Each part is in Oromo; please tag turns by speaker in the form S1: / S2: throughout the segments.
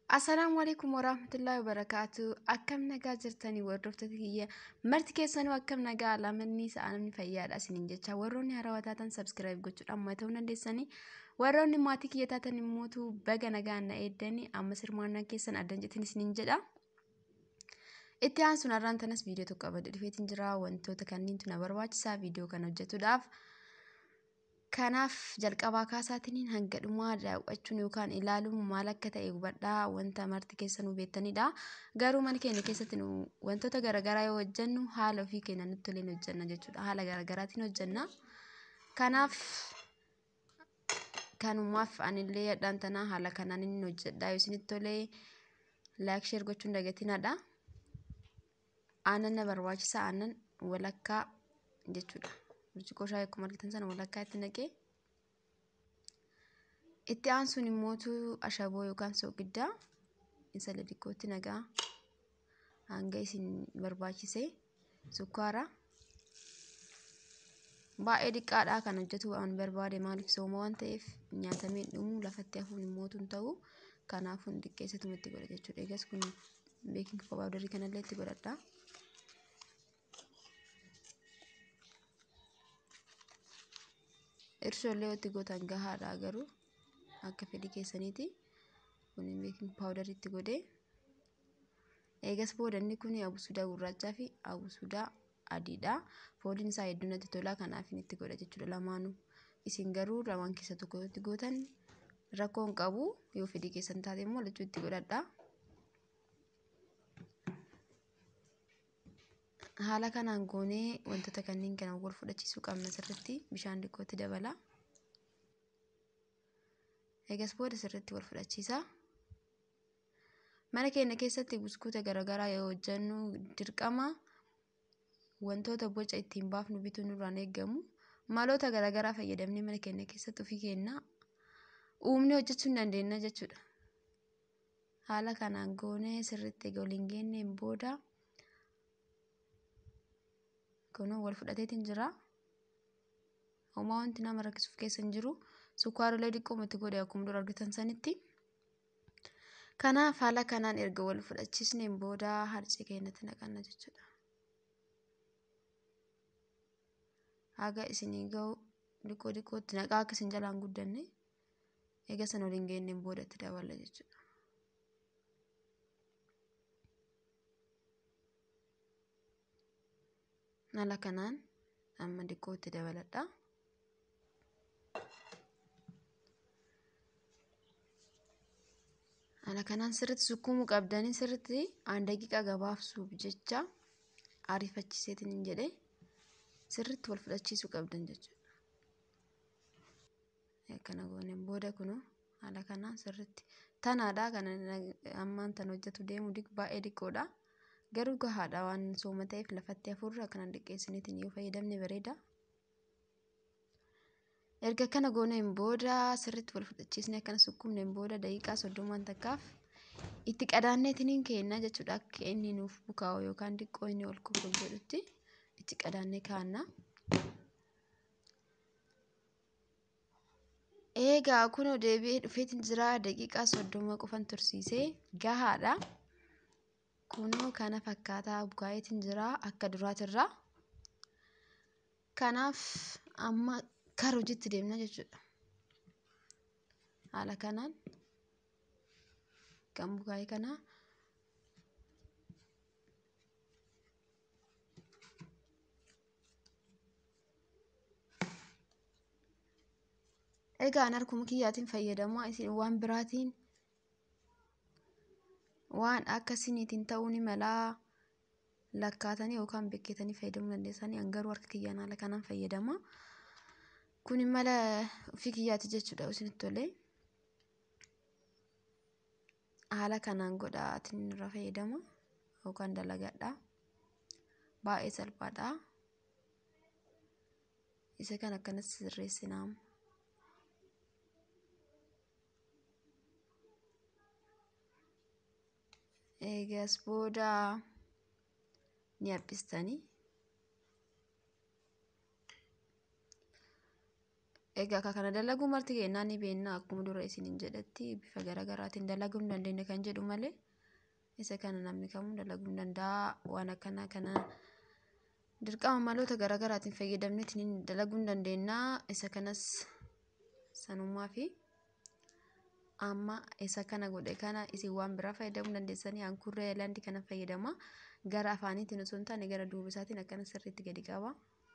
S1: Assalaamu alaikum warahmatullahi wabarakaatu. Akkam nagaa jirtanii hordoftoota kiyya marti keessanuu akkam nagaa alamanni sa'aanni fayyaadha isiniin jecha warroonni haarawaa taatan sabskiraayib gochuudhaan amma ta'uu dandeessanii warroonni maatii kiyya taatan immootu baga nagaan na eeddanii amma sirmaannaa keessan addan jetin isiniin jedha. Itti aansuun har'aan tanas viidiyoo tokko abadda dhufeetiin jira wantoota kanniintu na barbaachisaa viidiyoo kana hojjetuudhaaf. Kanaaf jalqabaa kaasaatiin hanga dhumaa daawwachuun yookaan ilaaluun maal akka ta'e hubadhaa wanta marti keessanuu beektanidha. Garuu mana keenya keessatti nu wantoota garaagaraa yoo hojjennu haala ofii keenya nutti toleen hojjenna jechuudha. Haala garaagaraatiin hojjenna. Kanaaf kanumaaf anillee hadhaan tanaa haala kanaan inni hojjedha yoo isinitti tolee laayik sheer gochuun dagatinaadha. Aannan na barbaachisa aannan walakkaa jechuudha. burcuqqoo shaayii akkuma argitan sana walakkaa itti naqee itti aansuun immootu ashaboo yookaan soogiddaa isa xixiqqootti nagaa hanga isin barbaachise sukkaara baay'ee xiqqaadhaa kan hojjetu waan barbaade maaliif sooma waan ta'eef nyaatamee dhumu lafatti hafuun immootu hin ta'u kanaafuu xiqqeessatuma itti godha jechuudha eegas kun beeking paawudarii kanallee itti godhadha. irshoolee itti gootan gahaadha garuu akka fedhii keessaniiti kun beeking paawudarii itti godhee eegas boodanni kun abusuudaa gurraachaa fi abusuudaa adiidha fooliin isaa hedduu natti tolaa kanaaf itti godha jechuudha lamaanuu isin garuu lamaan keessa tokko itti gootan rakkoo hin qabu yoo fedhii keessan taate immoo lachuu itti godhadha. haala kanaan goonee wantoota kanneen kana wal fudhachiisuu qabna sirriitti bishaan xiqqootti dabala. Eegas booda sirriitti wal fudhachiisa. Mana keenya keessatti buskuuta garaagaraa yoo hojjennu dirqama wantoota boca ittiin baafnu bituun nurraan eeggamu maloota garaagaraa fayyadamnee mana keenya keessatti ofii keenya uumnee hojjechuu hin dandeenya jechuudha. Haala kanaan goonee sirriitti egaa waliin geenneen booda. kunoo wal fudhateetiin jira. Homaa wanti nama rakkisuuf keessa hin jiru. Sukkaarolee xiqqoomatti godhe akkuma dura argitan sanitti. Kanaaf haala kanaan erga wal fudhachiisneen booda harcee keenyatti naqanna jechuudha. Haga isinii gahu xiqqoo xiqqootti naqaa akka isin jalaan guddanne eega sana waliin geenneen booda itti daballa jechuudha. haala kanaan amma xiqqootti dabaladha. Haala kanaan sirriitti sukkuumuu qabdanii sirriitti aan daqiiqaa gabaabsuuf jecha ariifachiiseetiin hin jedhe sirriitti wal fudhachiisuu qabdan jechuudha. Akkana gooneen booda kunuu haala kanaan sirriitti tanaadha kan ammaan tan hojjetu deemu baay'ee xiqqoodha. garuu gahaadha waan sooma ta'eef lafatti hafuurra akkanaan dhiqqeessiniitiin yoo fayyadamne bareeda. Erga kana gooneen booda sirriitti wal fudhachiisnee akkana sukkuumneen booda daqiiqaa soddomaan takkaaf itti qadaanneetiin keenna jechuudha akka inni nuuf bukaa'u yookaan xiqqoo inni ol kufuuf jedhutti itti qadaannee kaa'anna. Eegaa kunoo deebi'ee dhufeetiin jira daqiiqaa soddoma qofan tursiisee gahaadha. kunoo kana fakkaataa bukaa'eetiin jira akka duraatirra. Kanaaf amma kara hojiitti deemna jechuudha. Haala kanaan kan bukaa'e kana egaa harkuma kiyyaatiin fayyadamaa isin waan biraatiin waan akkasiniitiin ta'uu ni malaa lakkaatanii yookaan beeketanii fayyadamuu dandeessanii hangaruu harka kiyyaan haala kanaan fayyadama. Kun mala ofii kiyyaati jechuudha isinitti tolee. Haala kanaan godhaatiin irra fayyadama yookaan dalagadha. Baay'ee salphaadha. Isa kan akkanas sirreessinaa. eegas booda ni haphistanii Egaa akka kana dalaguu marti kennaa ni beekna akkuma dura isiniin jedhetti bifa garaagaraatiin dalaguu hin dandeenye kan jedhu malee isa kana namni kamuu dalaguu hin danda'a waan akkanaa kana dirqama maloota garaagaraatiin fayyadamneetiin dalaguu hin dandeenya isa kanas sanummaa fi amma isa kana godhe kana isin waan biraa fayyadamuu dandeessanii ankurree aylaandii kana fayyadama gara afaaniitiin osoo hin taane gara duuba isaatiin akkana sirriitti gadi qaba.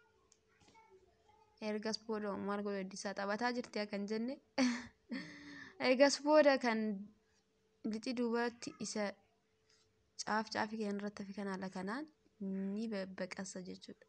S1: ergas booda maal godhu heddisaa taphataa jirti kan jenne ergas booda kan lixi duubatti isa caaf caafii kan irratti fi kan haala kanaan ni babbaqasa jechuudha.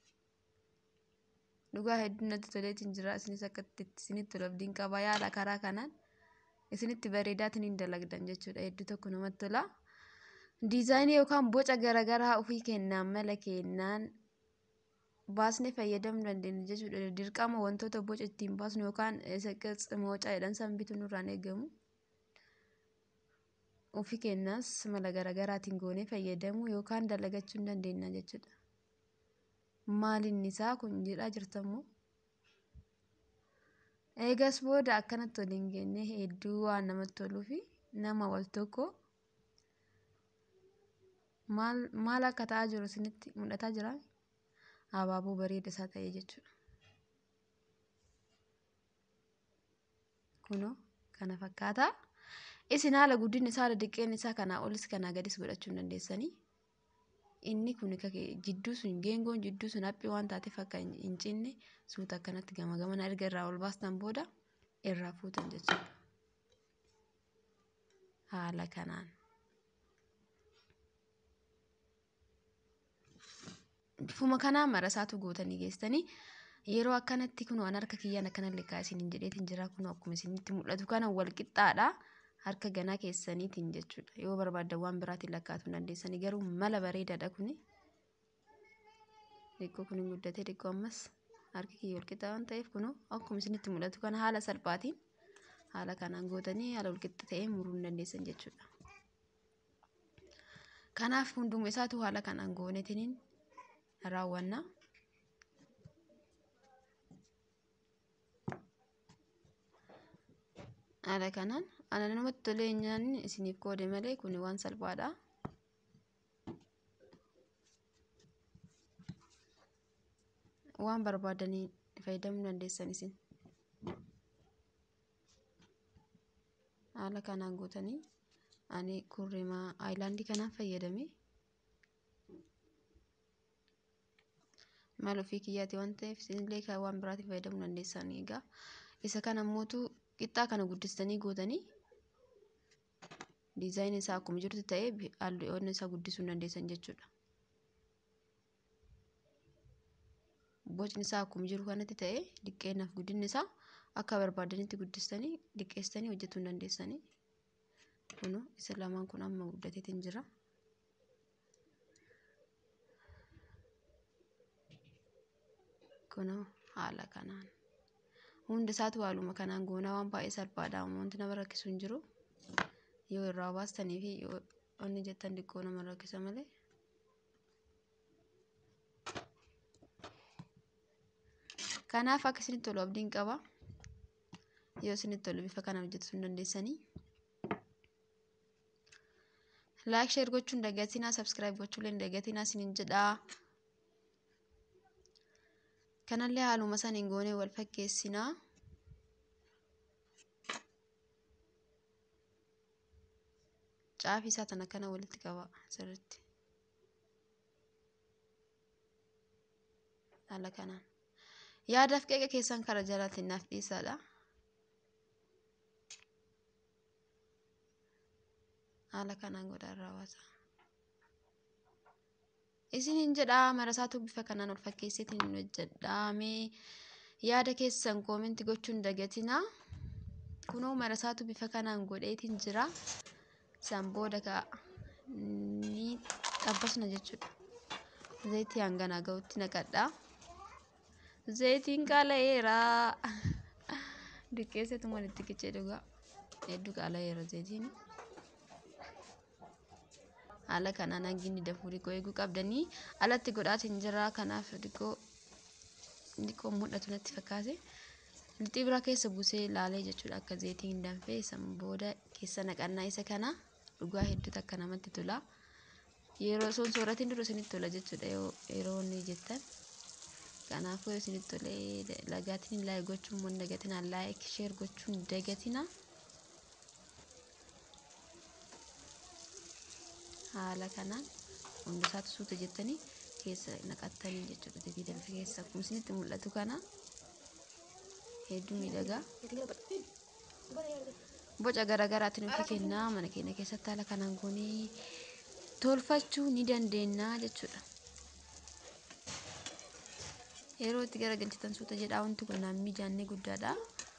S1: Dhugaa hedduu natti toleetiin jira isinis akka isinitti tolu abdiin qaba yaala karaa kanaan isinitti bareedaatiin hin dalagdan jechuudha hedduu tokko namatti tola. Diizaayinii yookaan boca garaagaraa ofii kennaan mala kennaan baasnee fayyadamuu dandeenya jechuudha. Dirqama wantoota boca ittiin baasnu yookaan qirtsi moocaa jedhan san bituu nurraan eegamu. Ofii keenyaas mala garaagaraatiin goonee fayyadamuu yookaan dalagachuu hin dandeenya jechuudha. Maalinni isaa kun jedhaa jirtammoo. Eegas booda akkanatti waliin geenye hedduu waan namatti toluu fi nama wal tokko maal akka ta'aa jiru isinitti mul'ataa jiraa? abaaboo bareeda isaa ta'e jechuudha. Kunoo kana fakkaata. Isin haala guddinni isaa haala diqqeen isaa kanaa olis kanaa gadis godhachuu hin dandeessanii. Inni kun jidduu sun geengoon jidduu sun haphii waan taateef akka hin cinne suuta akkanatti gama gamana erga irraa ol baastan booda irraa fuutan jechuudha. Haala kanaan. bifuma kanaa marasaatu gootanii geessanii yeroo akkanatti kun waan harka kiyyaan akkana lekkaa isiniin jedheetiin jira kun akkuma isinitti mul'atu kana wal qixxaadha harka ganaa keessaniitiin jechuudha yoo barbaaddan waan biraatiin lakkaatuu dandeessanii garuu mala bareedaadha kuni xiqqoo kun hin guddatee xiqqoo ammas harki kiyya wal qixxaa waan ta'eef kunoo akkuma isinitti mul'atu kana haala salphaatiin haala kanaan gootanii haala wal qixxa ta'ee muruu hin dandeessan jechuudha. Kanaaf hunduma isaatu haala kanaan goonetiin raawwanna. Haala kanaan ana namatti tolee nyaanni isiniif qoode malee kun waan salphaadha. Waan barbaadanii fayyadamuu dandeessan isin. Haala kanaan gootanii ani kurrimaa aayilaandii kanaan fayyadame. maal ofii kiyyaati waan ta'eef isinillee kan waan biraatiin fayyadamuu dandeessan egaa isa kana ammootu qixxaa kana guddistanii gootanii diizaayinii isaa akkuma jirutti ta'ee halluun isaa guddisuu hin dandeessan jechuudha. Bocni isaa akkuma jiru kanatti ta'ee diqqeennaaf guddinni isaa akka barbaadanitti guddistanii diqqeessanii hojjetuu hin dandeessanii. Kunoo isa lamaan kun amma guddateetiin jira. kunoo haala kanaan hundi isaatu haaluma kanaan goonaa waan baay'ee salphaadha wanti nama rakkisu hin jiru yoo irraa baastanii fi yoo inni jettan xiqqoo nama rakkisa malee. Kanaaf akka isinitti tolu abdiin qaba. Yoo isinitti tolu bifa kana hojjetuu hin dandeessanii. Laayik sheer gochuun dagatinaa sabskiraayib gochuullee hin dagatinaa isiniin jedhaa. kanallee haaluma saniin goonee wal fakkeessinaa. Caafii isaa tana kana walitti qaba sirriitti. Haala kanaan. Yaadaaf qeeqa keessan karaa jalaatiin naaf dhiisaadha. Haala kanaan godhaan raawwata. isiniin jedhaa marasaatu bifa kanaan ol fakkeesseetiin hin hojjedhaamee yaada keessan koominti gochuun dagatinaa kunoo marasaatu bifa kanaan godheetiin jira san booda ka ni xabbasna jechuudha zayitii hanganaa ga'utti naqadhaa zayitiin qaala'eera diqqeesseetu walitti qicee dhugaa hedduu qaala'eera zayitiin. haala kanaan hanginni dafuu dhiqoo eeguu qabdanii alatti godhaatiin jira kanaaf dhiqoo dhiqoo mul'atu natti fakkaate lixii biraa keessa buusee ilaalee jechuudha akka zayitiin hin danfee san booda keessa naqannaa isa kana dhugaa hedduutu akka namatti tola yeroo soon sooratiin dura isinitti tola jechuudha yeroo inni jettan kanaafuu yoo isinitti tolee lagaatiin laayik gochuun mun dagatina laayik sheer gochuun dagatina haala kanaan hundasaatu suuta jettanii keessa naqattanii jechuudha zayitii danfe keessa akkuma isinitti mul'atu kana hedduu miidhagaa boca garaagaraatiin nuti kennaa mana keenya keessatti haala kanaan goonee tolfachuu ni dandeenya jechuudha. Yeroo itti garagalchitan suuta jedhaa wanti kun naan mijaannee guddaadha.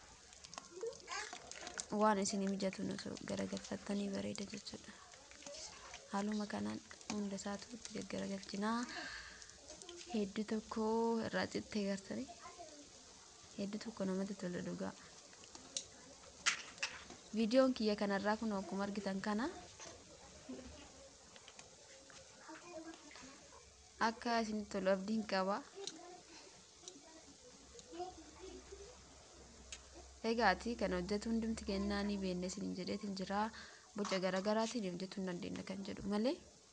S1: Waan isin mijatu osoo garagalfattanii bareeda jechuudha. Haaluma kanaan hunda isaatu itti garagalchinaa. Hedduu tokko irraa xixiqqee gartanii. Hedduu tokko namatti tola dhugaa. Viidiyoon kiyya kanarraa kun akkuma argitan kana akka isinitti tolu abdiin qaba. Egaati kan hojjetu hundumti kennaa ni beekne isin jedheetiin jira boca garaagaraatiin hojjechuu hin dandeenya kan jedhu malee.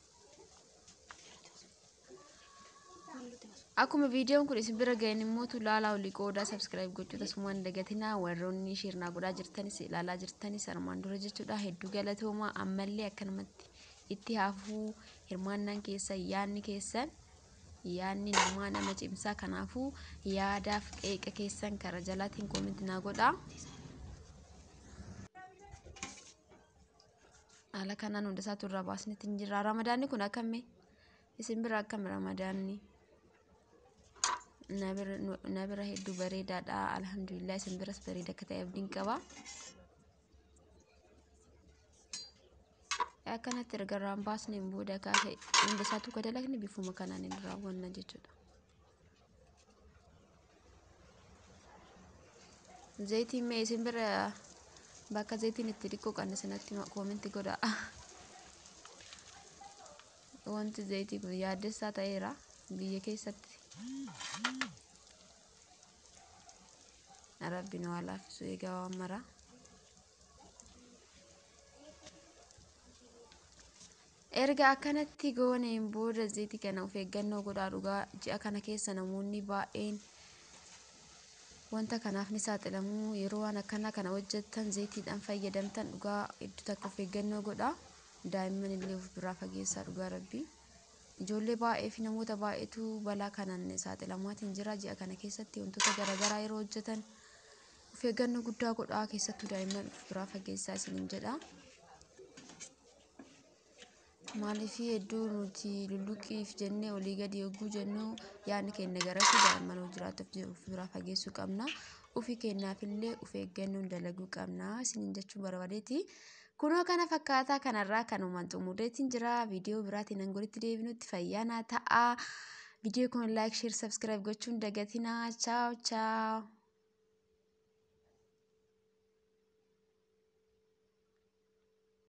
S1: Akkuma viidiyoon kun isin bira ga'een immoo laalaa olii qoodaa sabskiraayib gochuu tasumaan dagatinaa warroonni shirnaa godhaa jirtanis ilaalaa jirtanis armaan dura jechuudha hedduu galatoomaa ammallee akkanumatti itti hafuu hirmaannaan keessan yaadni keessan yaadni namaa nama cimsaa kanaafuu yaadaaf qeeqa keessan kara jalaatiin koominti naa godhaa. Haala kanaan hundasaatu irraa baasnetti hin jirra. Ramadaanni kun akkamii isin bira akkami ramadaanni? Na bira hedduu bareedaadha. Alhamdulillah isin biras bareeda akka ta'e abdiin qaba. akkanatti erga irraan baasneen booda kaase hunda isaatu ka dalagni bifuma kanaan hin raawwanna jechuudha. Zayitiin mee isin bira bakka zayitiin itti dhiquu qabne sanatti koominti godha. Wanti zayitii kun yaaddessaa ta'eera biyya keessatti. Rabbiin waa laaffisu egaa waan maraa. erga akkanatti gooneen booda zayitii kana of eeggannoo godhaa dhugaa ji'a kana keessa namoonni baay'een wanta kanaaf ni saaxilamu yeroo waan akkanaa kana hojjettan zayitiidhaan fayyadamtan dhugaa hedduu takka of eeggannoo godhaa daa'imman illee of biraa fageessaa dhugaa rabbii ijoollee baay'ee fi namoota baay'eetu balaa kanaan saaxilamaatiin jira ji'a kana keessatti wantoota garaagaraa yeroo hojjetan of eeggannoo guddaa godhaa keessattuu daa'imman of biraa fageessaa isiniin jedha. maaliif hedduu nuti lulluqiif jennee olii gadi yogguu jennu yaadni keenya garasi daa'imman hojii jiraatuuf of biraa fageessuu qabna ofii keenyaafillee of eeggannoon dalaguu qabna isiniin jechuun barbaadeeti kunoo kana fakkaataa kanarraa kanumaan xumureetiin jira viidiyoo biraatiin angolitti deebinutti fayyaanaa ta'a viidiyoo kun laayik sheer sabskiraayib gochuun dagatinaa chaaw chaaw